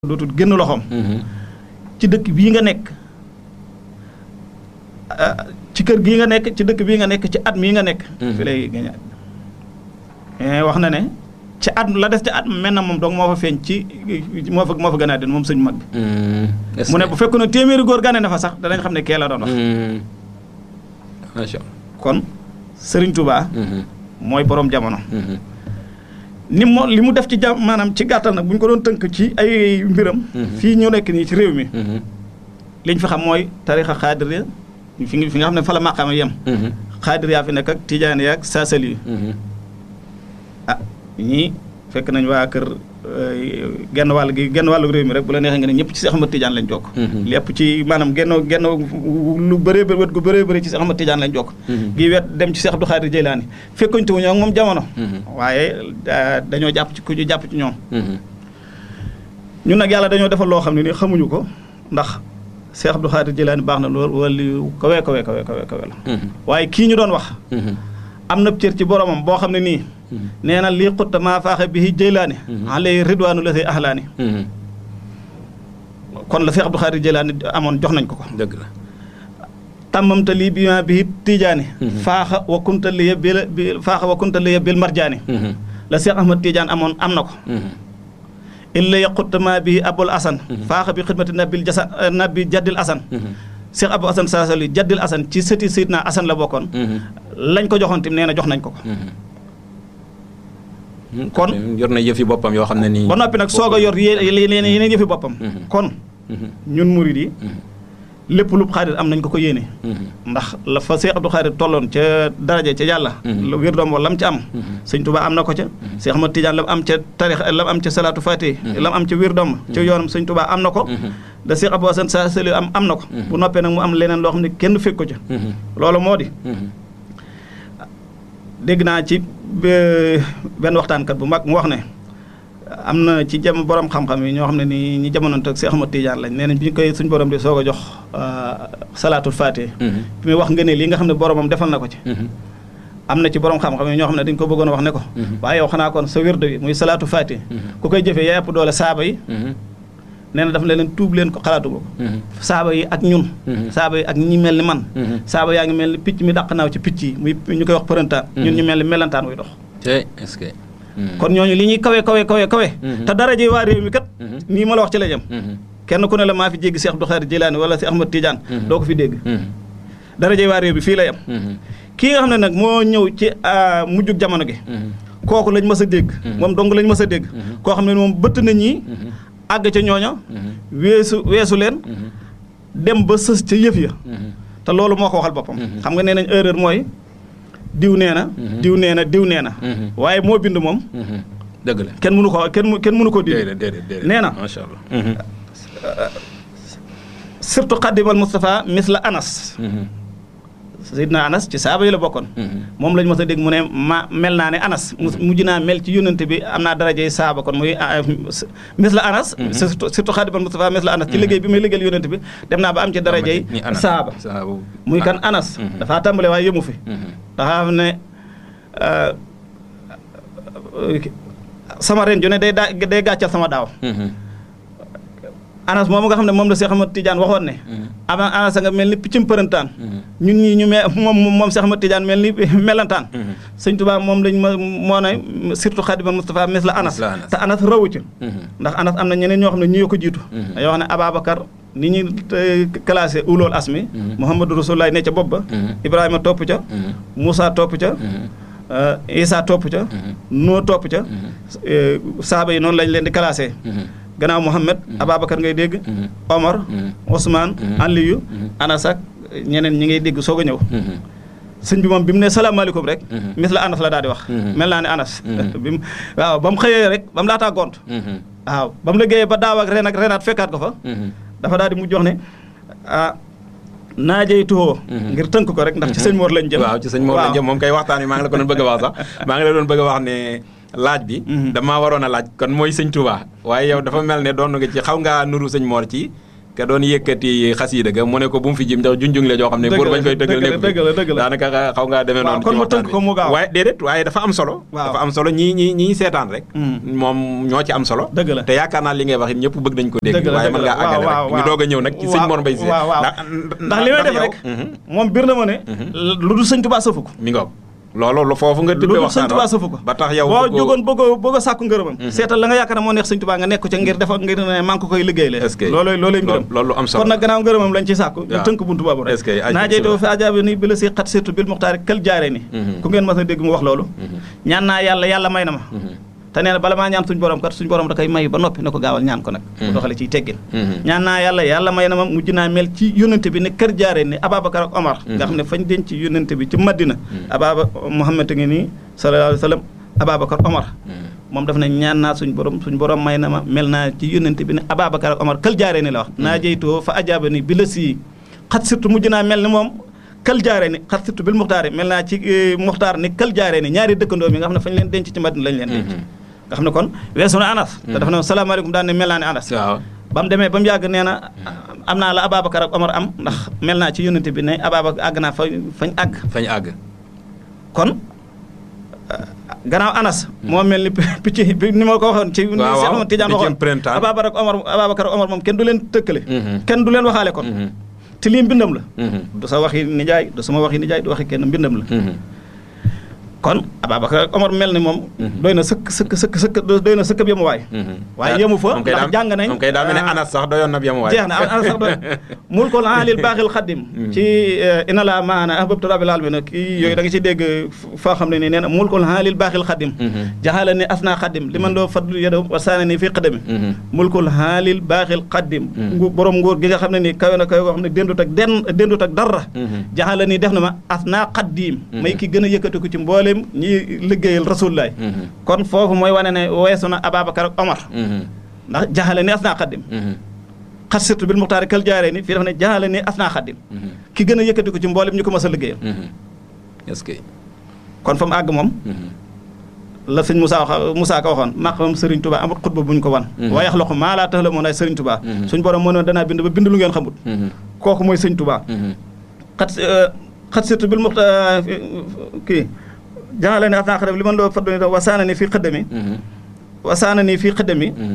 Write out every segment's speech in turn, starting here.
dootul génn loxoom ci dëkk bii nga nekk ci kër gii nga nekk ci dëkk bii nga nekk ci at mii nga nekk fi lay gañe wax na ne ci at la des ci at mel na moom donc moo fa feeñ ci moo fa moo fa gën a den moom sëñ mag bi mu ne bu fekkoon ne téeméeri góor gane na fa sax danañ xam ne kee la doon wax macha allah kon Serigne Touba mooy borom jamono ni mo li mu def ci jam maanaam ci gàttal nag bu ñu ko doon tënk ci ay mbiram fii ñu nekk nii ci réew mi liñ fi xam mooy tarixa xaadiriya fi nga fi nga xam ne fa la maqaama yem xaadiriya fi nekk ak tijaani ak saasali ah ñii fekk nañ waa kër genn wàll gi genn wàllu réew mi rek bu la neexee nga ne ñëpp ci Seex Ahmad Tijaan lañ jokk lépp ci maanaam genn genn lu bëree bëri wet gu bëree bëri ci Seex Ahmad Tijaan lañ jokk gi wet dem ci Seex Abdu Xaadir Jeylaani fekkuñte wuñu ak moom jamono waaye dañoo jàpp ci ku ñu jàpp ci ñoom ñun nag yàlla dañoo defal loo xam ne ni xamuñu ko ndax Seex Abdu Xaadir Jeylaani baax na lool wala kawe kawe kawe kawe kawe la waaye kii ñu doon wax am na cër ci boromam boo xam ne nii nee na lii xutta maa faaxe bi jëylaani alay ridwaanu la say ahlaani kon la Seex Abdu Xaadir Jëlaani amoon jox nañ ko ko dëgg la tàmmamta lii bi ma bi tiijaani faaxa wa kunta liya bil bi faaxa wa kunta liya bil marjaani la Seex Ahmad Tijaan amoon am na ko illa ya xutta maa bi abul asan faaxa bi xidmati nabil jasa nabi jaddil asan Seex Abu Asan Saasali jaddil asan ci sëti Seydina Asan la bokkoon lañ ko joxoon tim nee na jox nañ ko ko kon yor na yëfi boppam yoo xam ne nii. ba noppi nag soog a yor yeneen yeneen yëfi boppam. kon ñun murid yi lépp lu xaadir am nañ ko ko yéene. ndax la fa Seex Abdu Xaadir tolloon ca daraja ca yàlla. la wér doom wala lam ca am. sëñ Tuubaa am na ko ca. Seex Ahmad Tijaan lam am ca tarix lam am ca salaatu faati. lam am ca wér doom ca yoonam sëñ Tuubaa am na ko. da Seex Abu Asan Saasali am am na ko. bu noppee nag mu am leneen loo xam ne kenn fekk ko ca. loolu moo di. dégg naa ci benn waxtaankat bu mag mu wax ne am na ci jam borom xam-xam yi ñoo xam ne ni ñi jamonoon ak Seex Ahmad Tijaan lañ nee nañ bi ñu koy suñ borom di soog a jox salaatul faatih bi muy wax nga ne lii nga xam ne boromam defal na ko ci am na ci borom xam-xam yi ñoo xam ne dañ ko bëggoon a wax ne ko waaye yow xanaa kon sa wérdo bi muy salaatu faatih ku koy jëfee yaa ëpp doole saaba yi nee na daf ne leen tuub leen ko xalaatu ko saaba yi ak ñun saaba yi ak ñi mel ni man saaba yaa ngi mel ni picc mi dàq naaw ci picc yi muy ñu koy wax përëntaan ñun ñu mel ni melantaan wuy dox est-ce que kon ñooñu li ñuy kawe kawe kawe kawe te daraje waa réew mi kat nii ma la wax ci la jëm kenn ku ne la maa fi jéggi Seex Abdu Xaadir Jilaani wala Seex Ahmad Tijaan doo ko fi dégg daraje waa réew bi fii la yem kii nga xam ne nag moo ñëw ci mujjug jamono gi kooku lañ mës a dégg moom dong lañ mës a dégg koo xam ne moom bëtt na ñii àgg ca ñooña weesu weesu leen dem ba sës ca yëf ya te loolu moo ko waxal boppam xam nga nee nañ erreur mooy diw nee na diw nee na diw nee na waaye moo bind moom dëgg la kenn mënu ko kenn kenn mënu ko déedéet déedéet nee na macha allah surtout xaddimal Moustapha misla Anas Seydina Anas ci saaba yi la bokkoon moom lañ mos a dégg mu ne ma mel naa ne Anas mujj naa mel ci yónnante bi am naa darajey saaba kon muy mis la Anas surtout surtout xaadimal Mustafa mis la Anas ci liggéey bi muy liggéeyal yónnante bi dem naa ba am ci darajey saaba muy kan Anas dafaa tàmbale waaye yëmu fi dafa xam ne sama ren ju ne day daa day gàccal sama daaw anas moom nga xam ne moom la Seex Ahmad Tijaan waxoon ne ama anas nga mel ni piccum përëntaan ñun ñii ñu me moom moom Seex Ahmad Tijaan mel ni melantaan sëñ Tuubaa moom lañ ma moo ne surtout Xaadimal Mustafa mes la anas te anas rawu ci ndax anas am na ñeneen ñoo xam ne ñi ko jiitu dañoo wax ne Ababacar ni ñu classé ulool asmi Muhammadu Rasulullaah ne ca bopp ba Ibrahima topp ca Moussa topp ca Isa topp ca Noo topp ca saaba yi noonu lañ leen di classé gannaaw Mouhamed Ababacar ngay dégg Omar Ousmane Aliyu Anas ak ñeneen ñi ngay dégg soog a ñëw sëñ bi moom bi mu ne salaamaaleykum rek mis la Anas la daal di wax mel naa ne Anas bi mu waaw ba mu xëyee rek ba mu laataa gont waaw ba mu liggéeyee ba daaw ak ren ak renaat fekkaat ko fa dafa daal di mu jox ne ah naajey tuxoo ngir tënk ko rek ndax ci sëñ Mor lañ jëm waaw ci sëñ Mor lañ jëm moom kay waxtaan wi maa ngi la ko doon bëgg a wax sax maa ngi la doon bëgg a wax ne laaj bi damaa waroon a laaj kon mooy sëñ Touba waaye yow dafa mel ne doon nga ci xaw ngaa nuru sëñ Mor ci ka doon yëkkati xasiida ga mu ne ko bu mu fi jim ndax junjung la joo xam ne Dëgg pour la, bañ koy tëggal dëgg la, dëgg la, dëgg la. daanaka xaw ngaa demee Waaw, noonu kon ci ma waxtaan tënk ko bi. mu gaaw. waaye déedéet waaye dafa am solo Waaw. dafa am solo ñii ñii ñii seetaan rek Mm. moom ñoo ci am solo Dëgg la. te yaakaar naa li ngay wax it ñëpp bëgg nañ ko dégg Dëgg la, waaye dëgg mën la. ngaa àggale Waaw, rek waaw, ñu doog a ñëw nag ci sëñ waaw, Mor Mbaye Cissé waaw, waaw. ndax ndax li may def yow- rek Mhm. moom bir na ma ne lu dul sëñ Tuubaa sëfu ko mi ngoog loolu lu foofu nga lu tibbee dul waxtaan sëñ Tuubaa wa. sëfu ko ba tax yow boo bëggoo- jógoon bëggoo bëgg a sàkku ngërëmam seetal la nga yaakaar ne moo neex sëñ Tuubaa nga nekk ca ngir defa ngir ne maa ngi ko koy liggéey le Est-ce que- loolu loolu mbiram loolu lu am solo kon nag gannaaw ngërëmam lañ ci sàkku ñu waaw. tënk buntu boobu rek Est-ce que ay- naa jey doo fi ajaabi ni bi la si xat surtout bil muxtaari kël jaare ni Mhm. ku ngeen mas a dégg mu wax loolu ñaan naa yàlla yàlla may na ma Mhm. te nee na bala maa ñaan suñ borom kat suñ borom da koy may ba noppi na ko gaawal ñaan ko nag mu Mhm. doxale ciy teggin Mhm. ñaan naa yàlla yàlla may na ma mujj naa mel ci yónnante bi ne kër jaare ni Ababacar ak Omar nga xam ne fañ denc ci yónnante bi ci Madina Ababa Muhammad a ngi nii sallallahu alayhi wa sallam Ababacar Omar Mhm. moom daf ne ñaan naa suñ borom suñ borom may na ma mel naa ci yónnante bi ne Ababacar ak Omar kël jaare ni la wax naa jeytoo fa ajaaba ni bi la sii xat surtout mujj naa mel ni moom kël jaare ni xat surtout bil muxtaar mel naa ci eh, muxtaar ni kël jaare ni ñaari dëkkandoo mi nga xam ne fañ leen denc ci Madina lañ leen denc Mhm. nga xam ne kon weesu na Anas te dafa ne salaamaaleykum daan ne mel naa ne Anas waaw ba mu demee ba mu yàgg nee na am naa la Ababacar ak Omar am ndax mel naa ci yónnante bi ne Ababacar àgg naa fa fañ àgg fañ àgg kon euh, gannaaw Anas moo mel ni picc bi ni ma ko waxoon ci ni waaw, Cheikh Ahmad Tidiane piccum waxoon printemps. Ababacar ak Omar Ababacar ak Omar moom kenn du leen tëkkale Mhm. kenn du leen waxaale kon Mhm. te lii mbindam la Mhm. du sa waxi nijaay du sama waxi nijaay du waxi kenn mbindam la Mhm. kon Ababacar ak Omar mel ni moom Mhm. doy na sëkk sëkk sëkk sëkk doy na sëkk bi mu waay Mhm. waaye daa- yemu fa moom kay ndax daa- jàng nañ moom kay daa mel ne ah, Anas sax doyoon na bi am waay jeex na ana sax doy mul ko alil baaxil xaddim ci ina la maana ahbabtu rabbil alamin kii yooyu da nga ci dégg foo xam ne nii nee na mul ko alil baaxil xaddim Mhm. jaxala ni asna xaddim li man doo fadlu yado wa saana ni fii xadami Mhm. mulkul haalil baaxil xaddim Mhm. ngu borom nguur gi nga xam ne nii kawe na kawe koo xam ne dendut ak den dendut ak dara Mhm. jaxala ni def na ma asna xaddim may ki gën a yëkkatiku ci mboolem ñi liggéeyal rasulullaay Mhm. kon foofu mooy wane ne weesu na Ababacar ak Omar Mhm. ndax jaxale ni asna xaddim Mhm. xat surtout bil muxtaari kal jaaree ni fii dafa ne jaxale ni asna xaddim Mhm. ki gën a yëkkatiku ci mboolem ñu ko mas a liggéeyal Mhm. est-ce que kon fa mu àgg moom Mhm. la sëñ Moussa wax Moussa ko waxoon maqamam Serigne Touba amut xutba bu ñu ko wan Mhm. waaye yaxloqu maa laa ta'lamuun ay Serigne Touba Mhm. suñ borom mënoon danaa bind ba bind lu ngeen xamut Mhm. kooku mooy sëñ Touba Mhm. xat xat surtout bil muxta kii jaxale ni asna xaddim li man loo faddu ni wasaana ni fii xëddami Mhm. wasaana ni fii xëddami Mhm.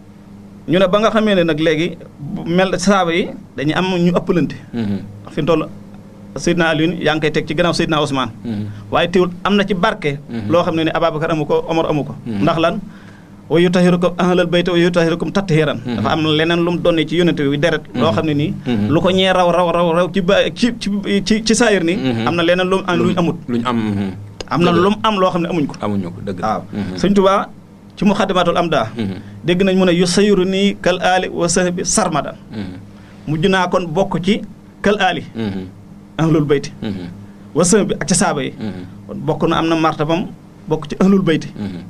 ñu ne ba nga xamee ne nag léegi bu mel saaba yi dañuy am ñu ëppalante Mhm. fi mu toll Seydina Alioune yaa ngi koy teg ci gannaaw Seydina Ousmane Mhm. waaye teewul am na ci barke Mhm. loo xam ne ni Ababacar amu ko Omar amu ko Mhm. ndax lan wa yutahirukum ahlal bayt wa yutahirukum tathiran Mhm. dafa am leneen lu mu donne ci yonente bi deret loo xam ne nii Mhm. lu ko ñee raw raw raw raw ci ba ci ci ci ci saayir nii Mhm. am na leneen lu mu am luñ amut luñ am. mhm. am na Dëgg la. lu mu am loo xam ne amuñ ko amuñu ko dëgg la. waaw Mhm. sëñ Tuubaa ci mu xaddimatul am daa Mhm. dégg nañ mu ne yu sayiru nii kal aali wa sahbi sarmadan Mhm. mujj naa kon bokk ci kal aali Mhm. ahlul bayti Mhm. wa sahbi ak ci saaba yi Mhm. kon bokk na am na martabam bokk ci ahlul bayti Mhm.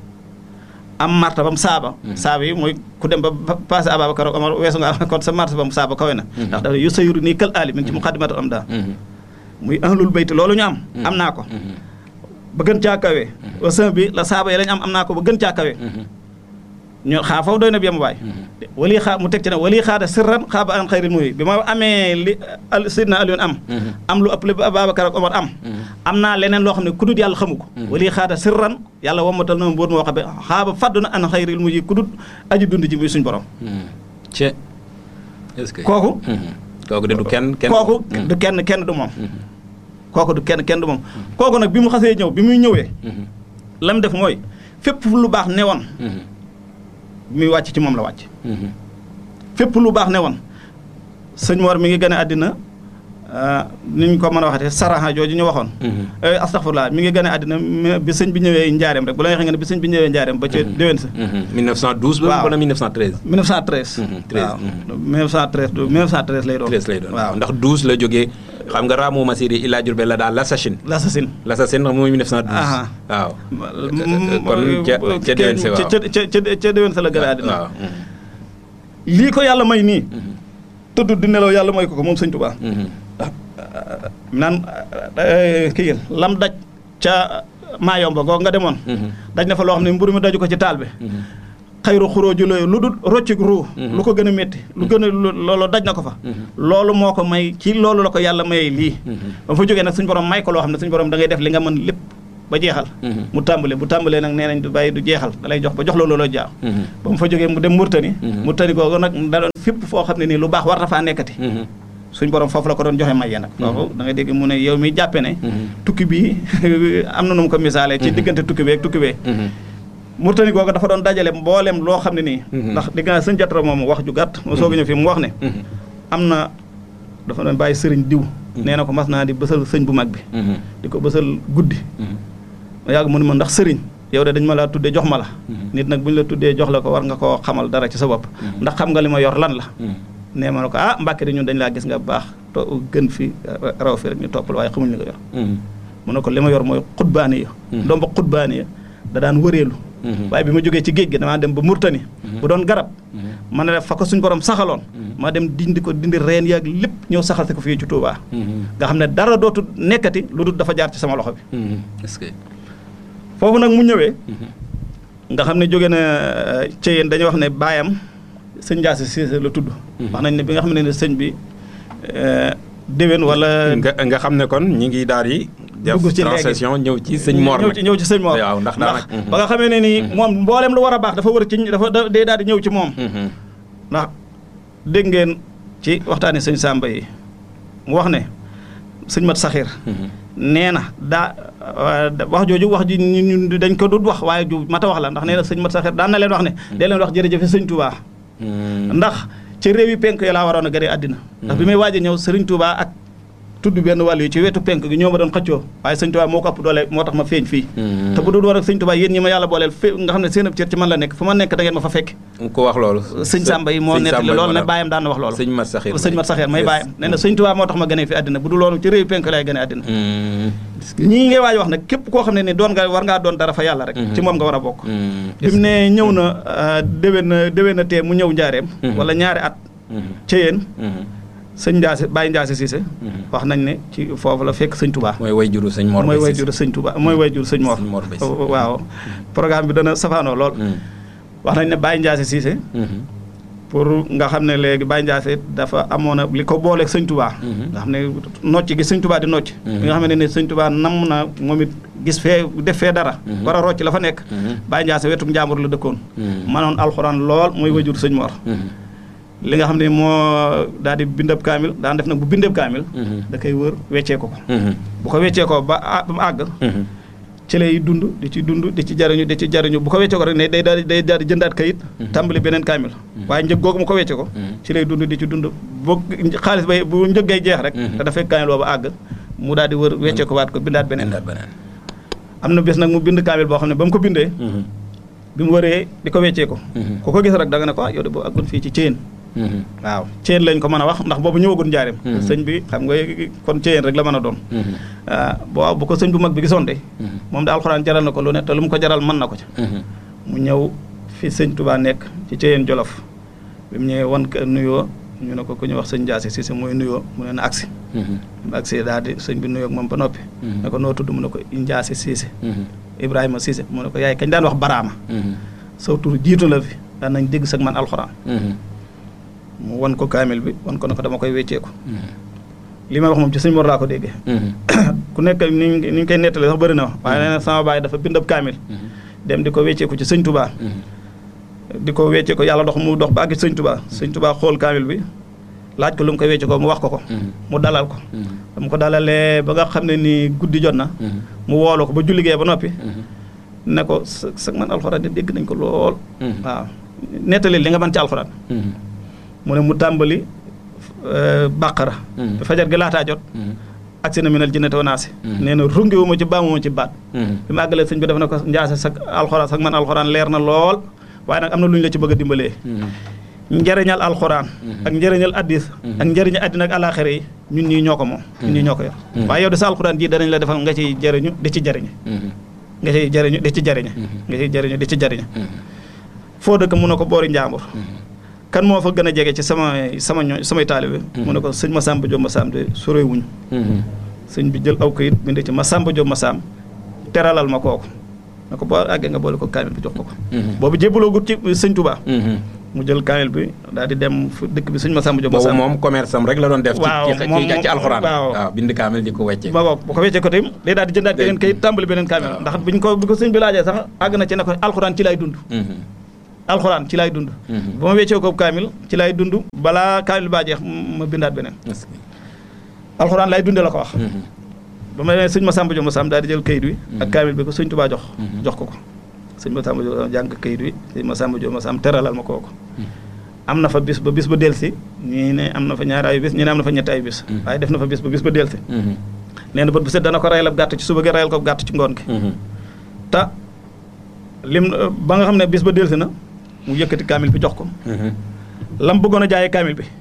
am martabam saaba Mhm. saaba yi mooy ku dem ba ba- passé Ababacar ak Omar weesu nga am kon sa martabam saaba kawe na Mhm. ndax dafa yu sayiru nii kal aali mi ngi ci muqaddimatul am daa Mhm. muy ahlul bayti loolu ñu am Mhm. am naa ko Mhm. ba gën caa kawe wa sahbi la saaba yi lañ am am naa ko ba gën caa kawe Mhm. ñoo xaa foofu doy na bi am waay Mhm. wali xaa mu teg ci ne wali xaada sirran xaaba an xayril muy bi ma amee li al sidna Alioune am Mhm. am lu ëpp li Ababacar ak Omar am Mhm. am naa leneen loo xam ne ku dut yàlla xamu ko Mhm. wali xaada sirran yàlla wammatal na ma mbóot moo xam ne xaaba fàddu na an xayril muy ku dut aji dund ji muy suñ borom Mhm. ce est-ce que. kooku Mhm. kooku de du kenn kenn. kooku Mhm. du kenn kenn du moom Mhm. kooku du kenn kenn du moom kooku nag bi mu xasee ñëw bi muy ñëwee Mhm. la mu def mooy fépp fu lu baax newoon Mhm. bi muy wàcc ci moom la wàcc Mhm. fépp lu baax newoon sëñ Mor mi ngi gën a àddina ah, ni ñu ko mën a waxatee saraha jooju ñu waxoon Mhm. Eh, astaghfirullah mi ngi gën a àddina mi- bi sëñ bi ñëwee njaareem rek bu la waxee nga ne bi sëñ bi ñëwee njaareem ba ci déwén sa Mhm. 1912 ba Waaw. wala 1913. 1913 Mhm, 13, waaw mhm. 1913 du 1913 lay doon 13 lay doon waaw ndax 12 la jógee xam nga Ramu Masiri Ila Diourbel la daal l'assassin l'assassin l'assassin mooy 1912. Aha. waaw. Mm, kon ca ca déwén sa waaw ca ca ca ca déwén sa la gën a àddina waaw. Mhm. lii ko yàlla may nii Mhm. tëdd di nelaw yàlla may ko ko moom sëñ Tuubaa Mhm. naan eh, kii lam daj ca maayomba googu nga demoon Mhm. daj na fa loo xam ne mburu mi daju ko ci taal bi Mhm. xayru xuróoju la lu dul roccik ruu lu ko gën a métti lu gën a loolu daj na ko fa loolu moo ko may ci loolu la ko yàlla mayee lii ba fa jógee nag suñu borom may ko loo xam ne suñu borom da ngay def li nga mën lépp ba jeexal mu tàmbale bu tàmbalee nag nee nañ du bàyyi du jeexal da lay jox ba jox la looloo jaaw ba mu fa jógee mu dem Murtani Murtani googu nag da doon fépp foo xam ne nii lu baax war na faa nekkati suñ borom foofu la ko doon joxe maye nag foofu da ngay dégg mu ne yow mi jàppe ne tukki bi am na nu mu ko misaalee ci diggante tukki bee ak tukki bee Murtani googu dafa doon dajale mboolem loo xam ne nii ndax digg naa sëñ jatra moom wax ju gàtt moo soog a ñëw fi mu wax ne am na dafa doon bàyyi sëriñ diw nee na ko mas naa di bësal sëñ bu mag bi di ko bësal guddi ma yàgg mu ne ma ndax sëriñ yow de dañ ma laa tuddee jox ma la nit nag bu ñu la tuddee jox la ko war nga koo xamal dara ci sa bopp ndax xam nga li ma yor lan la nee ma ne ko ah Mbàkke de ñun dañ laa gis nga baax to gën fi raw fi rek ñu toppal waaye xamuñ li nga yor mu ne ko li ma yor mooy xutbaani ya ndomba xutbaani ya da daan wëreelu waaye bi ma jógee ci géej gi damaa dem ba Murtani bu doon garab ma ne fa ko suñ borom saxaloon ma dem dindi ko dindi reen yaag lépp ñëw saxal si ko fii ci Touba nga xam ne dara dootu nekkati lu dul dafa jaar ci sama loxo bi est-ce que foofu nag mu ñëwee nga xam ne jóge na ci yéen dañuy wax ne baayam sëñ Ndiasse Cissé la tudd wax nañ ne bi nga xam ne ne sëñ bi déwén wala nga nga xam ne kon ñi ngi daal di def dugg ci léegi transition ñëw ci sëñ Mor ñëw ci ñëw ci sëñ Mor waaw ndax daanaka ba nga xamee ne nii moom mboolem lu war a baax dafa war a ci dafa day daal di ñëw ci moom ndax dégg ngeen ci waxtaani sëñ Samba yi mu wax ne sëñ Mat Saxir nee na daa wax jooju wax ji ñun dañ ko dut wax waaye ju mat a wax la ndax nee na sëñ Mat Saxir daan na leen wax ne dee leen wax jërëjëf sëñ Touba ndax ci réew yi penk yi laa waroon a gëree àddina ndax bi may waaj a ñëw sëriñ Touba ak tudd benn wàll yi ci wetu penk gi ñoo ma doon xëccoo waaye sëñ Touba moo ko ëpp doole moo tax ma feeñ fii te bu dul war ak sëñ Touba yéen ñi ma yàlla booleel fé nga xam ne seen ab cër ci man la nekk fu ma nekk da ngeen ma fa fekk ko wax loolu sëñ Samba yi moo nettali loolu ne bàyyam daan na wax loolu sëñ Mat Saxir sëñ Mat Saxir may bàyyam nee na sëñ Touba moo tax ma gënee fi àddina bu dul loolu ci réew penk lay gënee àddina ñii ngay waaj wax nag képp koo xam ne ni doon nga war ngaa doon dara fa yàlla rek ci moom nga war a bokk bi mu ne ñëw na déwén na déwén na tee mu ñëw njaareem wala ñaari at ca yéen sëñ Ndiasse Baye Ndiasse Cissé wax nañ ne ci foofu la fekk sëñ Touba mooy way juru sëñ Mor mooy way juru sëñ Touba mooy way juru sëñ Mor waaw programme bi dana safaanoo lool wax nañ ne Baye Ndiasse Cissé pour nga xam ne léegi Baye Ndiasse dafa amoon a li ko booleeg sëñ Touba nga xam ne nocc gi sëñ Touba di nocc bi nga xam ne ne sëñ Touba nam na moom it gis fee def fee dara war a rocc la fa nekk Baye Ndiasse wetu njàmbur la dëkkoon manoon alxuraan lool mooy way juru sëñ Mor li nga xam ne moo daal di bindab kaamil daan def nag bu bindab kaamil da koy wër weccee ko ko bu ko weccee ko ba ba mu àgg ci lay dund di ci dund di ci jariñu di ci jariñu bu ko weccee ko rek ne day daal di day daal di jëndaat kayit tàmbali beneen kaamil waaye njëg googu mu ko weccee ko ci lay dund di ci dund bu xaalis bay bu njëg gay jeex rek te dafay kaamil boobu àgg mu daal di wër weccee ko waat ko bindaat beneen am na bés nag mu bind kaamil boo xam ne ba mu ko bindee bi mu wëree di ko weccee ko ku ko gis rek da nga ne ko ah yow de boo àggoon fii ci Thiène waaw Thiène lañ ko mën a wax ndax boobu ñëwagul njaareem sëñ bi xam nga kon Thiène rek la mën a doon waaw bu ko sëñ bu mag bi gisoon de moom da alxuraan jaral na ko lu ne te lu mu ko jaral mën na ko ca mu ñëw fi sëñ Touba nekk ci Thiène Jolof bi mu ñëwee wan ko nuyoo ñu ne ko ku ñu wax sëñ Ndiasse Cissé mooy nuyoo mu ne na agsi mu agsi daal di sëñ bi nuyoo ak moom ba noppi ne ko noo tudd mu ne ko Ndiasse Cissé Ibrahima Cissé mu ne ko yaay kañ daan wax baraama saw tur jiitu la fi daan nañ dégg sag man alxuraan mu wan ko kaamil bi wan ko ne ko dama koy wecceeku li may wax moom ci sëñ Mor laa ko déggee ku nekk ni ni ñu koy nettali sax bëri na wax waaye nee na sama baay dafa bind ab kaamil dem di ko wecceeku ci sëñ Touba di ko wecce ko yàlla dox mu dox ba àgg sëñ Touba sëñ Touba xool kaamil bi laaj ko lu mu koy wecce ko mu wax ko ko mu dalal ko dama ko dalalee ba nga xam ne ni guddi jot na mu woolu ko ba julligee ba noppi ne ko sa sa man alxuraan de dégg nañ ko lool waaw nettali li nga mën ci alxuraan mu ne mu tàmbali bàqara fajar gi laataa jot agsi na minal jinnati wa naasi nee na rungiwu ma ci baamu ma ci baat bi ma àggalee sëñ bi def na ko njaase sa alxuraan sax man alxuraan leer na lool waaye nag am na lu ñu la ci bëgg a dimbalee njëriñal alxuraan ak njëriñal addis ak njëriñal addina ak alaxira yi ñun ñii ñoo ko moom ñun ñii ñoo ko yor waaye yow de sa alxuraan ji danañ la defal nga ciy jëriñu di ci jëriñe nga ciy jëriñu di ci jëriñe nga ciy jëriñu di ci jëriñe foo dëkk mun na ko boori njàmbur kan moo fa gën a jege ci sama sama ñoo samay taalibe mu ne ko sëñ Masamba Diop Massam de sore wuñu sëñ bi jël aw kayit bind ci Masamba Diop Massam teralal ma kooku na ko boo àggee nga boole ko kaamil bi jox ko ko boobu jébbaloo gut ci sëñ Touba mu jël kaamil bi daal di dem fu dëkk bi sëñ Massamba Diop boobu moom commerce am rek la doon def waaw ci ci ci alxuraan waaw bind kaamil di ko wecce ba bu ko weccee ko tamit day daal di jëndaat beneen kayit tàmbali beneen kaamil ndax biñ ko bi ko sëñ bi laajee sax àgg na ci ne ko alxuraan ci lay dund alxuraan ci lay dund ba ma weccee ko kaamil ci lay dund balaa kaamil baa jeex ma bindaat beneen alxuraan lay dunde la ko wax ba ma sëñ Massamba Diop Massamba daal di jël kayit wi ak kaamil bi ko sëñ Touba jox jox ko ko sëñ Massamba Diop jàng kayit wi sëñ Massamba Diop Massamba teralal ma kooku am na fa bis ba bis ba delsi ñii ne am na fa ñaari ay bis ñii ne am na fa ñetti ay bis waaye def na fa bis ba bis ba delsi nee na bët bu set dana ko rayal ab gàtt ci suba gi rayal ko gàtt ci ngoon gi te lim ba nga xam ne bis ba delsi na mu yëkkati kaamil bi jox ko lam bëggoon a jaayee kaamil bi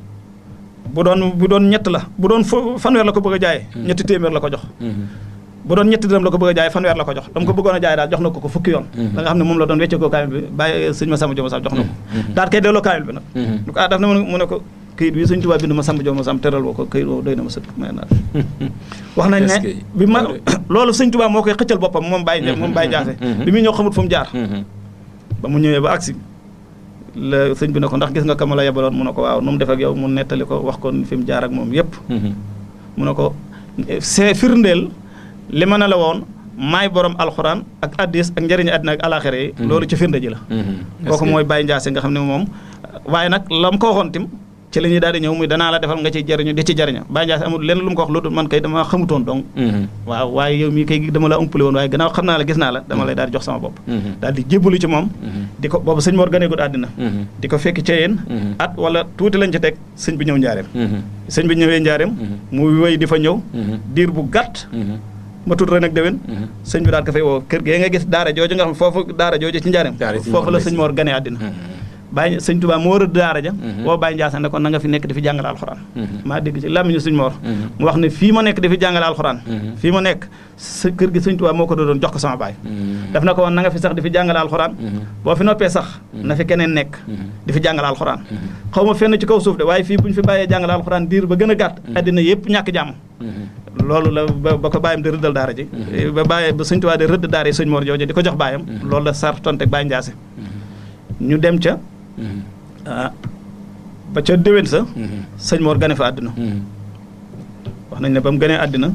bu doon bu doon ñett la bu doon fanweer la ko bëgg a jaayee ñetti téeméer la ko jox bu doon ñetti dërëm la ko bëgg a jaay fanweer la ko jox dama ko bëggoon a jaay daal jox na ko ko fukki yoon da nga xam ne moom la doon wecce ko kaamil bi bàyyi sëñ Massamba Diop Massamba jox na ko daal kay delloo kaamil bi nag du ko ah daf na mu ne ko këyit bi sëñ Tuubaa bind Massamba Diop Massamba teral woo ko këyit woo doy na ma sëkk may naa wax nañ ne bi ma loolu sëñ Tuubaa moo koy xëccal boppam moom Baye moom Baye Jaase bi muy ñëw xamut fu mu jaar ba mu ñëwee ba agsi la sëñ bi ne ko ndax gis nga kama la yebaloon mu ne ko waaw nu mu def ak yow mu nettali ko wax ko fi mu jaar ak moom yépp mu ne ko c'est firndeel li ma ne la woon maay borom alxuraan ak addis ak njëriñu àddina ak alaxira yi loolu ci firnde ji la kooku mooy Baye Ndiassé nga xam ne moom waaye nag la mu ko waxoon tim ci la ñuy daal di ñëw muy danaa la defal nga ciy jëriñu di ci jëriñu Baye Ndiassé amul lenn lu mu ko wax lu dul man kay dama xamutoon donc waaw waaye yow mii kay dama la umpale woon waaye gannaaw xam naa la gis naa la dama lay daal di jox sama bopp daal di jébbalu ci moom di ko boobu sëñ Mor ganeegul àddina di ko fekk ca yéen at wala tuuti lañ ci teg sëñ bi ñëw njaareem sëñ bi ñëwee njaareem muy wéy di fa ñëw diir bu gàtt ma tudd ren ak déwén sëñ bi daal ko fay woo kër gee nga gis daara jooju nga xam foofu daara jooju ci njaareem foofu la sëñ Mor gane àddina Baye sëñ Touba moo rëdd daara ja woo Baye Ndiassane ne ko na nga fi nekk di fi jàngale alxuraan maa dégg ci làmmiñu sëñ Mor mu wax ne fii ma nekk di fi jàngale alxuraan fii ma nekk sa kër gi sëñ Touba moo ko doon jox ko sama baay daf na ko woon na nga fi sax di fi jàngale alxuraan boo fi noppee sax na fi keneen nekk di fi jàngale alxuraan xaw ma fenn ci kaw suuf de waaye fii bu ñu fi bàyyee jàngale alxuraan diir ba gën a gàtt àddina yëpp ñàkk jàmm loolu la ba ko bàyyam di rëddal daara ji ba bàyyi ba sëñ Touba di rëdd daara yi sëñ Mor jooju di ko jox bàyyam loolu la sar tonte Baye Ndiassé ñu dem ca ah ba ca déwén sa sëñ Mor gane fa àddina wax nañ ne ba mu ganee àddina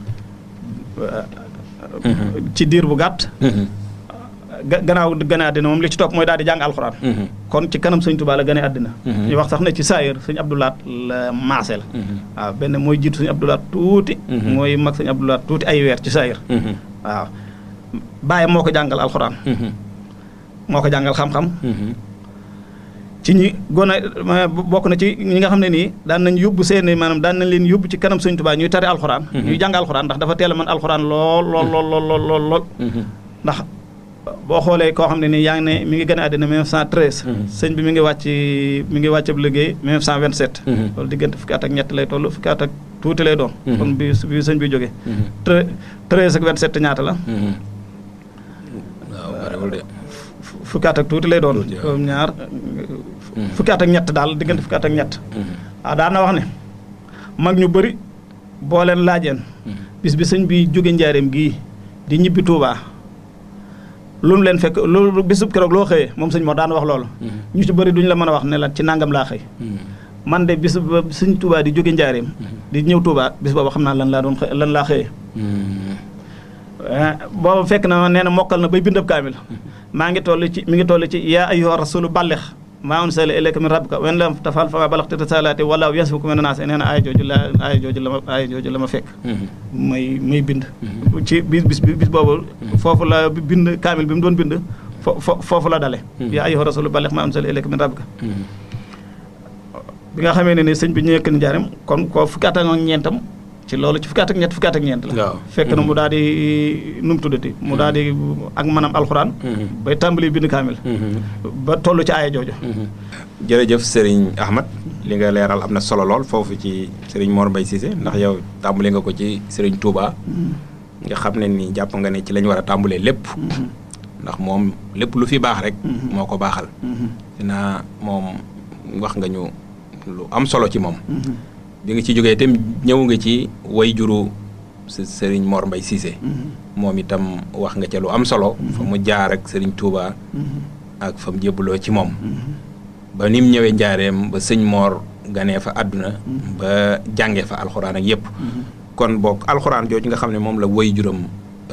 ci diir bu gàtt gannaaw gane àddina moom li ci topp mooy daal di jàng alxuraan kon ci kanam sëñ Touba la gane àddina ñu wax sax ne ci saayir sëñ Abdoulaat la maaseel waaw benn mooy jiitu sëñ Abdoulaat tuuti mooy mag sëñ Abdoulaat tuuti ay weer ci saayir waaw bàyyam moo ko jàngal alxuraan moo ko jàngal xam-xam ci ñi gone bokk na ci ñi nga xam ne nii daan nañ yóbbu seeni maanaam daan nañ leen yóbbu ci kanam sëñ Tuubaa ñuy tari alxuraan ñuy jàng alxuraan ndax dafa teel a mën alxuraan lool lool lool lool lool lool ndax boo xoolee koo xam ne nii yaa ngi ne mi ngi gën a àddina 1913 sëñ bi mi ngi wàcc mi ngi wàcc ab liggéey 1927 loolu diggante fukki at ak ñett lay toll fukki at ak tuuti lay doon kon bi bi sëñ bi jógee treize ak 27 ñaata la waaw bariwul de fukki at ak tuuti lay doon comme ñaar fukki at ak ñett daal diggante fukki at ak ñett waaw daan na wax ne mag ñu bëri boo leen laajeen bis bi sëñ bi jóge njaareem gii di ñibbi Tuubaa lu mu leen fekk loolu bisub keroog loo xëyee moom sëñ moo daan wax loolu ñu ci bëri duñu la mën a wax ne la ci nangam laa xëy man de bis ba sëñ Tuubaa di jóge njaareem di ñëw Tuubaa bis boobu xam naa lan laa doon xëy lan laa xëyee boobu fekk na nee na mokkal na bay bindab kaamil maa ngi toll ci mi ngi toll ci yaa ayyuha rasulu ballix maa unsila ilayka min rabbika wen lam tafal fa balaxta risalaati wala yasifuka min naas nee na aaya jooju la aaya jooju la ma aaya jooju la ma fekk may may bind ci bis bis bis boobu foofu la bind kaamil bi mu doon bind fo foofu la dale yaa ayyuha rasulu ballix maa unsila ilayka min rabbika bi nga xamee ne ni sëñ bi ñu yëkk ni njaaram kon ko fukki at ak ñeentam ci loolu ci fukki at ak ñett fukki at ak ñeent la fekk na mu daal di nu mu tuddati mu daal di ak manam alxuraan bay tàmbali bind kaamil ba toll ci aaya jooju jërëjëf Serigne Ahmad li nga leeral am na solo lool foofu ci Serigne Mor Mbaye Cissé ndax yow tàmbali nga ko ci Serigne Touba nga xam ne ni jàpp nga ne ci lañ war a tàmbalee lépp ndax moom lépp lu fi baax rek moo ko baaxal dinaa moom wax nga ñu lu am solo ci moom bi nga ci jógee itam ñëw nga ci way juru sëriñ Mor Mbay Cissé moom itam wax nga ca lu am solo fa mu jaar ak sëriñ Touba ak fa mu jébbaloo ci moom ba ni mu ñëwee njaareem ba sëñ Mor ganee fa àdduna ba jàngee fa alxuraan ak yëpp kon boog alxuraan jooju nga xam ne moom la woy juróom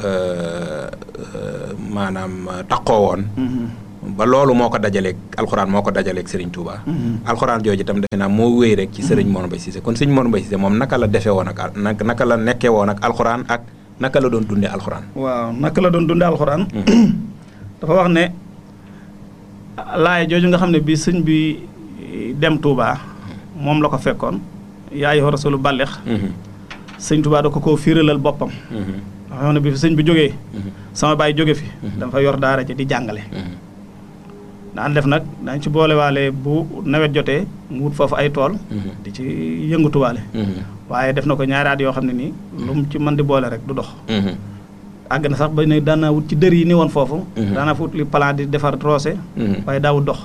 maanaam taqoo woon ba loolu moo ko dajaleeg alxuraan moo ko dajaleeg Serigne Touba. alxuraan jooju itam defe naa moo wéy rek ci Serigne Mor Mbaye Cissé kon Serigne Mor Mbaye Cissé moom naka la defee woon ak naka naka la nekkee woon ak alxuraan ak naka la doon dundee alxuraan. waaw naka la doon dundee alxuraan. dafa wax ne laaya jooju nga xam ne bii sëñ bi dem Touba moom la ko fekkoon. yaa ayyuha rasulu ballix. sëñ Touba da ko koo fiiralal boppam. dafa xam ne bi fi sëñ bi jógee. sama baay jóge fi. dafa yor daara ji di jàngale. daan def nag dañ ci boolewaale bu nawet jotee mu wut foofu ay tool. di ci yëngatuwaale. waaye def na ko ñaari at yoo xam ne nii. lu mu ci mën di boole rek du dox. àgg na sax ba ne daan naa wut ci dër yi ni woon foofu. daan naa fa wut li plan di defar roose. waaye daawut dox.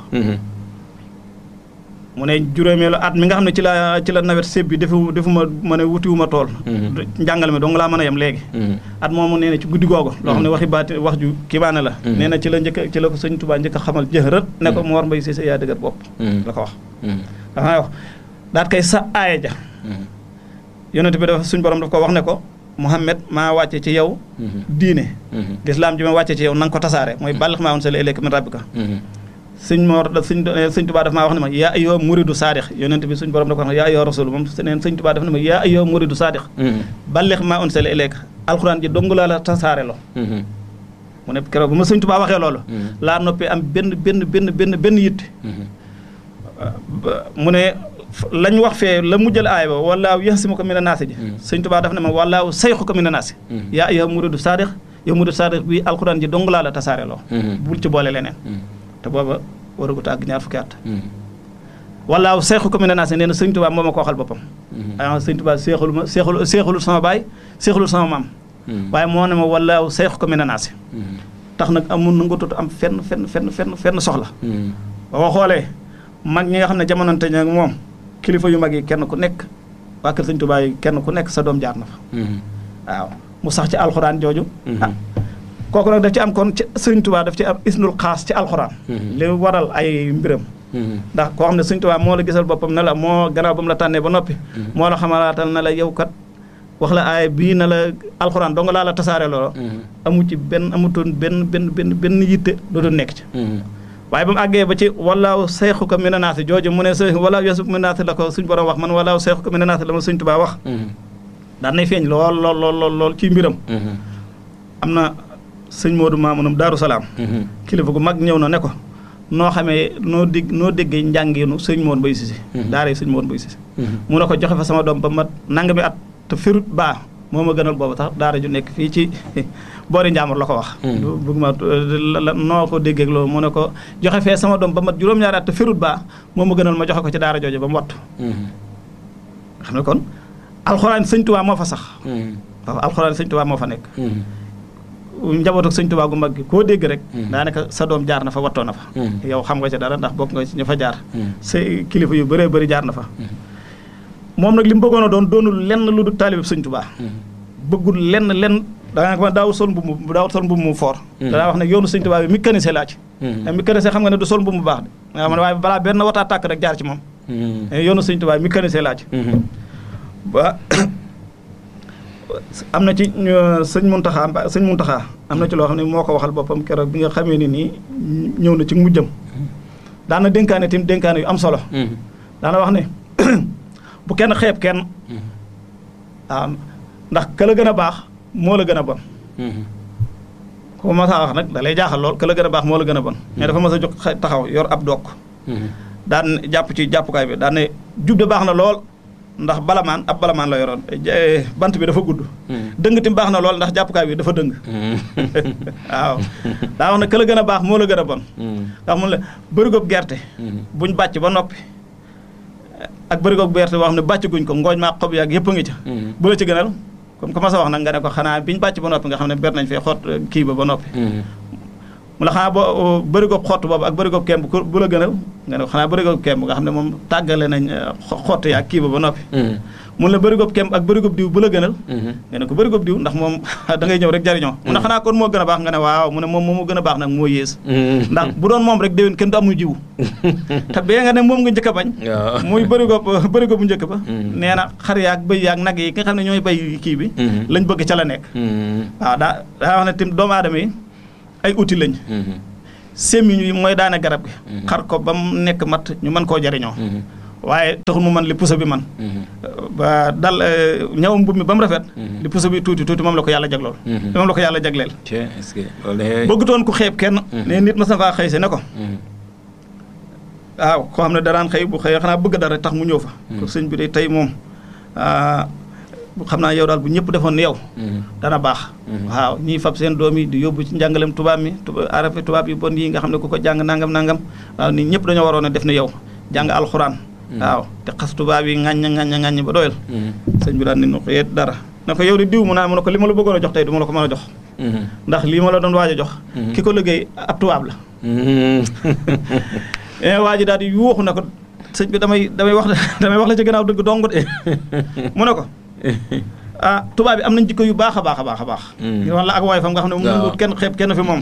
mu ne juróomeelu at mi nga xam ne ci la ci la nawet séb bi defu defu ma ma ne wutiwuma tool. njàngale mi dong laa mën a yem léegi. at moomu nee na ci guddi googu. loo xam ne waxi baati wax ju kibaane la. nee na ci la njëkk ci la ko sëñ Tuubaa njëkk a xamal jëxërët ne ko Mor Mbaye Cissé yaa dëgër bopp. la ko wax. dafa wax daat kay sa aaya ja. yonent bi dafa suñ borom daf ko wax ne ko Muhammad maa wàcce ci yow. diine. lislaam ji ma wàcce ci yow na nga ko tasaare mooy bàllix maa woon sali ilayka min rabbika sëñ Mor da sëñ sëñ Tuubaa daf maa wax ne ma yaa ayyuha muridu saadix yonent bi suñ borom da ko wax ne yaa ayyuha rasul moom neen sëñ Tuubaa daf ne ma yaa ayyuha muridu saadix ballix maa unsila ilayka alxuraan ji dong laa la tasaare loo mu ne keroog bu ma sëñ Tuubaa waxee loolu laa noppee am benn benn benn benn benn yitte mu ne lañ wax fee la mujjal aay ba wallaahu yaxsimuka mina naasi ji sëñ Tuubaa daf ne ma wallaahu sayxuka mina naasi yaa ayyuha muridu saadix yow muridu saadix bi alxuraan ji dong laa la tasaare loo bul ci boole leneen te booba waragut àgg ñaar fukki at wallaahu seexu ko mi ne naa si nee na sëñ Tuubaa moo ma ko waxal boppam a sëñ Tuubaa seexul ma seexul seexulul sama baay seexulul sama maam waaye moo ne ma wallaahu seexu ko mi ne naa si tax nag amul na nga tut am fenn fenn fenn fenn fenn soxla ba ko xoolee mag ñi nga xam ne jamonante nag moom kilifa yu mag yi kenn ku nekk waa kër sëñ Tuubaa yi kenn ku nekk sa doom jaar na fa waaw mu sax ci alxuraan jooju ah kooku nag daf ci am kon ci sëñ Tuubaa daf ci am isnul xaas ci alxuraan li waral ay mbiram ndax koo xam ne sëñ Tuubaa moo la gisal boppam ne la moo gannaaw ba mu la tànnee ba noppi moo la xamalaatal na la yow kat wax la aay bii na la alxuraan dong laa la tasaare loolu amu ci benn amutoon benn benn benn benn yitte dootu nekk ci waaye ba mu àggee ba ci walaaw seexu ko mina naasi jooju mu ne s walaaw yeesu mina naasi la ko suñ borom wax man walaaw seexu ko mina naasi la ma sëñ Tuubaa wax daan nay feeñ lool lool lool lool ci mbiram am na sëñ Modou Mamounam Daaru Salaam kilifa gu mag ñëw na ne ko noo xamee noo dégg noo déggee njàngeenu sëñ Mor Mbaye Cissé daara yi sëñ Mor Mbaye Cissé mu ne ko joxe fa sama doom ba mat nangami at te firut baa moo ma gënal boobu tax daara ju nekk fii ci boori Njaamur la ko wax bëgg ma noo ko déggee loolu mu ne ko joxe fee sama doom ba mat juróom-ñaari at te firut baa moo ma gënal ma joxe ko ci daara jooju ba mu wattu nga xam ne kon alxuraan sëñ Tuubaa moo fa sax waaw alxuraan sëñ Tuubaa moo fa nekk njaboot ak sëñ Tuubaa gu mag gi koo dégg rek daanaka sa doom jaar na fa wattoo na fa yow xam nga ci dara ndax bokk nga ci ñu fa jaar sa kilifa yu bëree bëri jaar na fa moom nag li mu bëggoon a doon doonul lenn lu dul taalibe sëñ Tuubaa bëggul lenn lenn daanaka ma daawul sol mbubb mu daawul sol mbubb mu foor danaa wax ne yoonu sëñ Tuubaa bi mécanicien laa ci mécanicien xam nga ne du sol mbubb mu baax de nga xam ne waaye balaa benn wataa tàkk rek jaar ci moom yoonu sëñ Tuubaa bi mécanicien laa ci ba am na ci sëñ Muntaxa sëñ Muntaxa am na ci loo xam ne moo ko waxal boppam keroog bi nga xamee ni nii ñëw na ci mujjam daana dénkaane tim dénkaane yu am solo daana wax ne bu kenn xeeb kenn waaw ndax ka la gën a baax moo la gën a bon ku ma saa wax nag da lay jaaxal lool ka la gën a baax moo la gën a bon mais dafa mas a jóg taxaw yor ab dokk daan jàpp ci jàppukaay bi daan ne jub de baax na lool ndax balamaan ab balamaan la yoroon bant bi dafa gudd dëng tim baax na lool ndax jàppukaay bi dafa dëng waaw daa wax ne ka la gën a baax moo la gën a bon ndax mun la bërigob gerte buñ bàcc ba noppi ak bërigoog bu gerte boo xam ne bàcc guñ ko ngooñ maa xob yaag yëpp a ngi ca bu la ci gënal comme que ma sa wax nag nga ne ko xanaa biñ bàcc ba noppi nga xam ne ber nañ fee xott kii ba ba noppi mu la xanaa boo bërigoog xott boobu ak bërigoog kemb bu la gënal nga ne ko xanaa bërigoog kemb nga xam ne moom tàggale nañ xott yaag kii ba ba noppi mun la bërigob kem ak bërigob diw bu la gënal nga ne ko bërigob diw ndax moom da ngay ñëw rek jariñoo mu ne xanaa kon moo gën a baax nga ne waaw mu ne moom moo gën a baax nag moo yées ndax bu doon moom rek déwén kenn du amu jiwu te bee nga ne moom nga njëkk a bañ muy bërigob bërigob bu njëkk ba nee na xar yaag bëy yaag nag yi nga xam ne ñooy bay kii bi lañ bëgg ca la nekk waaw daa daa wax ne tim doomu aadama yi ay outil lañ sémmiñ yi mooy daane garab gi xar ko ba mu nekk mat ñu mën koo jariñoo waaye taxul mu man li puso bi man ba dal ñawam mbubb mi ba mu rafet li puso bi tuuti tuuti moom la ko yàlla jaglool moom la ko yàlla jagleel bëggutoon ku xeeb kenn ne nit ma sa faa xëy se ne ko waaw koo xam ne daraan xëy bu xëy xanaa bëgg dara tax mu ñëw fa ko sëñ bi de tey moom xam naa yow daal bu ñëpp defoon ni yow dana baax waaw ñiy fab seen doom yi di yóbbu ci njàngalem tubaab mi arafe tubaab yi bon yi nga xam ne ku ko jàng nangam nangam waaw nit ñëpp dañoo waroon a def ni yow jàng alxuraan waaw te xas tubaab yi ŋàññ ŋàññ ŋàññ ba doyal sëñ bi daal ni nu ko yet dara na ko yow di diw mu naa mu ne ko li ma la bëggoon a jox tey du ma la ko mën a jox ndax lii ma la doon waaj a jox ki ko liggéey ab tubaab la waa ji daal di yuuxu na ko sëñ bi damay damay wax damay wax la ci gannaaw dëgg dong de mu ne ko ah tubaab bi am nañ jikko yu baax a baax a baax a baax ngir wax la ak waay fam nga xam ne mu nanguwut kenn xeeb kenn fi moom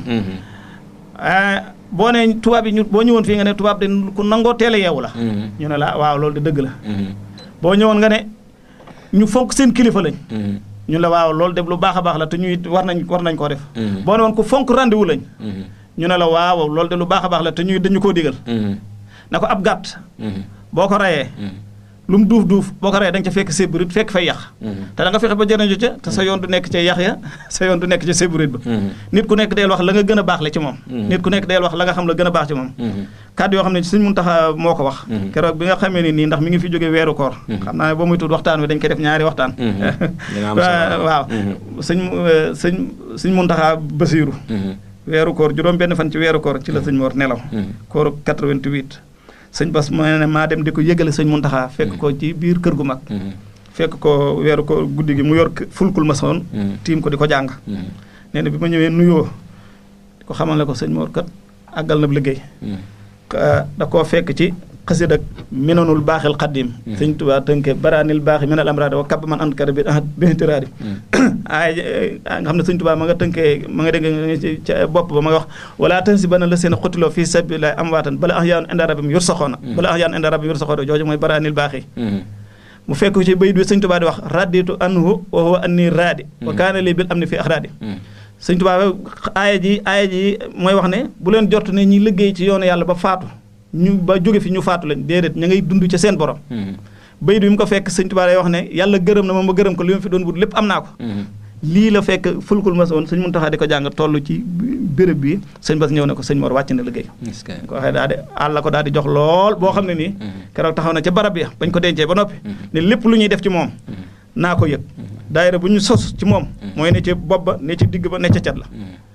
boo nee tubaab yi ñu boo ñëwoon fii nga ne tubaab de ku nangoo teel a yeewu la ñu ne la waaw loolu de dëgg la boo ñëwoon nga ne ñu fonk seen kilifa lañ ñu la waaw loolu de lu baax a baax la te ñu it war nañ war nañ koo def boo ne woon ku fonk rendez-vous lañ ñu ne la waaw loolu de lu baax a baax la te ñu dañu koo digal na ko ab gàtt boo ko rayee lu mu duuf duuf boo ko reyee da nga ca fekk séburit fekk fay yax te da nga fexe ba jëriñu ca te sa yoon du nekk ca yax ya sa yoon du nekk ca séburit ba nit ku nekk deel wax la nga gën a baax la ci moom nit ku nekk deel wax la nga xam la gën a baax ci moom kàddu yoo xam ne suñ mun taxa moo ko wax keroog bi nga xamee ni nii ndax mi ngi fi jógee weeru koor xam naa ne ba muy tudd waxtaan wi dañ koy def ñaari waxtaan waaw sëñ sëñ suñ mun taxaa basiiru weeru koor juróom benn fan ci weeru koor ci la sëñ Mor nelaw kooru 88 sëñ Bas ma ne maa dem di ko yëgale sëñ Muntaxa fekk ko ci biir kër gu mag fekk ko weeru ko guddi gi mu yor fulkul ma soon tiim ko di ko jàng nee na bi ma ñëwee nuyoo di ko xamal ne ko sëñ Mor kat àggal na liggéey da koo fekk ci xasid ak minanul baaxil xaddim sëñ Tuubaa tënke baraanil baaxi minal amraadi wa kab man and kara bi bintiraadi ay nga xam ne sëñ Tuubaa ma nga tënkee ma nga dégg ca bopp ba ma nga wax wala tan si bana la seen xutiloo fii sabilillahi am waatan bala ax yaanu inda rabbim yor saxoona bala ax yaanu inda rabbim yor saxoona jooju mooy baraanil baaxi mu fekk ci bayit bi sëñ Tuubaa di wax raditu anhu wa huwa anni raadi wa kaana lii bil am ni fii axraadi sëñ Tuubaa aaya ji aaya ji mooy wax ne bu leen jort ne ñi liggéey ci yoonu yàlla ba faatu ñu ba jóge fi ñu faatu lañ déedéet ña ngay dund ca seen borom bayit bi mu ko fekk sëñ Tuubaa day wax ne yàlla gërëm na ma ma gërëm ko li ma fi doon wut lépp am naa ko lii la fekk fulkul ma woon sëñ Muntaxa di ko jàng toll ci béréb bi sëñ Bas ñëw ne ko sëñ Mor wàcc na liggéey ko waxee daal di àll ko daal di jox lool boo xam ne nii keroog taxaw na ca barab ya bañ ko dencee ba noppi ne lépp lu ñuy def ci moom naa ko yëg daayira bu ñu sos ci moom mooy ne ci bopp ba ne ci digg ba ne ca cat la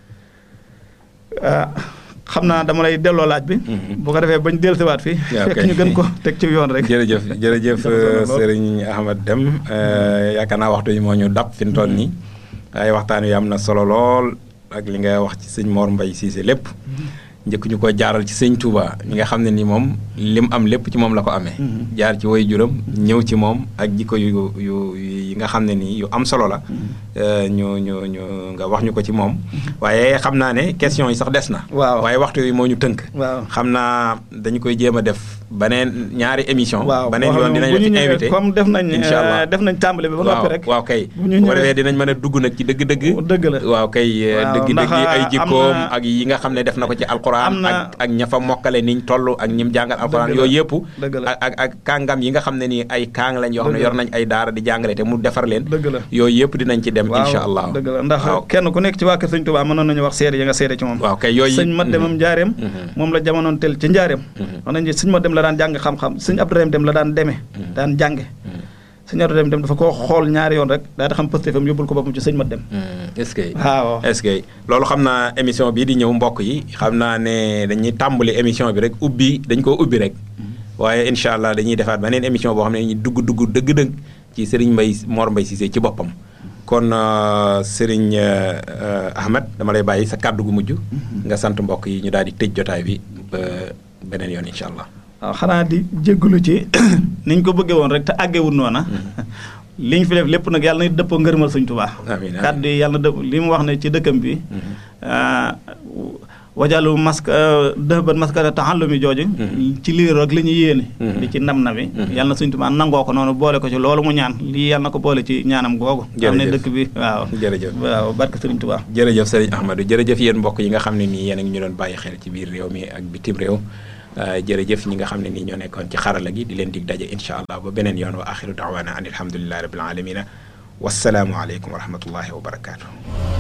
xam naa dama lay delloo laaj bi. bu ko defee bañ dellusiwaat fii. fekk ñu gën ko teg ci yoon rek. jërëjëf jërëjëf Serigne Ahmad Deme yaakaar naa waxtu yi moo ñu dab fi mu toll nii. waaye waxtaan wi am na solo lool ak li nga wax ci sëñ Mor Mbaye Cissé lépp. njëkk ñu ko jaaral ci sëñ Touba ñi nga xam ne ni moom lim am lépp ci moom la ko amee. jaar ci way juram ñëw ci moom ak jikko yu yu yi nga xam ne nii yu am solo la. ñu ñu ñu nga wax ñu ko ci moom. waaye xam naa ne question yi sax des na. waaw waaye waxtu yi moo ñu tënk. waaw xam naa dañu koy jéem a def beneen ñaari émission. waaw beneen yoon dinañ la ci invité comme def nañ. incha allah def nañ tàmbali bi ba noppi rek. waaw kay bu ñu bu ko defee dinañ mën a dugg nag ci dëgg-dëgg. dëgg la waaw kay dëgg dëgg ay jikkoom am na ak yi nga xam ne def na ko ci alquran am na ak ak ña fa mokkale niñ toll ak ñim jàngal alquran Dëgg la. yooyu yëpp. dëgg la ak ak ak kàngam yi nga xam ne nii ay kàng lañ yoo xam ne Dëgg la. yor nañ ay daara di jàngale te mu defar leen. dëgg la yooyu yëpp dinañ ci dem. waaw incha allah dëgg la ndax waaw kenn ku nekk ci waa kër sëñ Tuubaa mënoon nañu wax seede ya nga seede ci moom waaw kay yooyu. sëñ ma demam njaareem Mhm. moom la jamonoon tel ci njaareem wax nañu sëñ ma dem la daan jàng xam-xam sëñ Abdourahim dem la daan deme daan jànge sëñ Abdourahim dem dafa koo xool ñaari yoon rek daal di xam pëstéefam yóbbul ko boppam ci sëñ ma dem est-ce que. waaw est-ce que loolu xam naa émission bii di ñëw mbokk yi xam naa ne dañuy tàmbali émission bi rek ubbi dañ koo ubbi rek waaye incha allah dañuy defaat beneen émission boo xam ne dañuy dugg dugg dëgg-dëgg ci Serigne Mbaye Mor Mbaye Cissé ci boppam. kon euh, Serigne euh, Ahmed dama lay bàyyi sa kàddu gu mujj. nga sant mbokk yi ñu daal di tëj jotaay bi ba beneen yoon incha allah. waaw xanaa di jéggulu ci niñ ko bëggee woon rek te àggewul noona li ñu fi def lépp nag yàlla na dëppoo ngërëmal sëñ Tuubaa amiin amiin kàddu yi yàlla na dëpp li mu wax ne ci dëkkam bi wajalu mask dëhban maskara taxallumi jooju ci lii rek la ñuy yéene di ci nam na bi yàlla na sëñ Tuubaa nangoo ko noonu boole ko ci loolu mu ñaan lii yàlla na ko boole ci ñaanam googu xam ne dëkk bi waaw jërëjëf waaw barke sëriñ Tuubaa jërëjëf sëriñ Ahmadou jërëjëf yéen mbokk yi nga xam ne nii yéen a ngi ñu doon bàyyi xel ci biir réew mi ak bitim réew jërëjëf ñi nga xam ne nii ñoo nekkoon ci xarala gi di leen dig daje incha allah ba beneen yoon wa axiru daawaana an alhamdulilahi rabbil alamina wasalaamu aleykum wa rahmatullahi wa barakaatu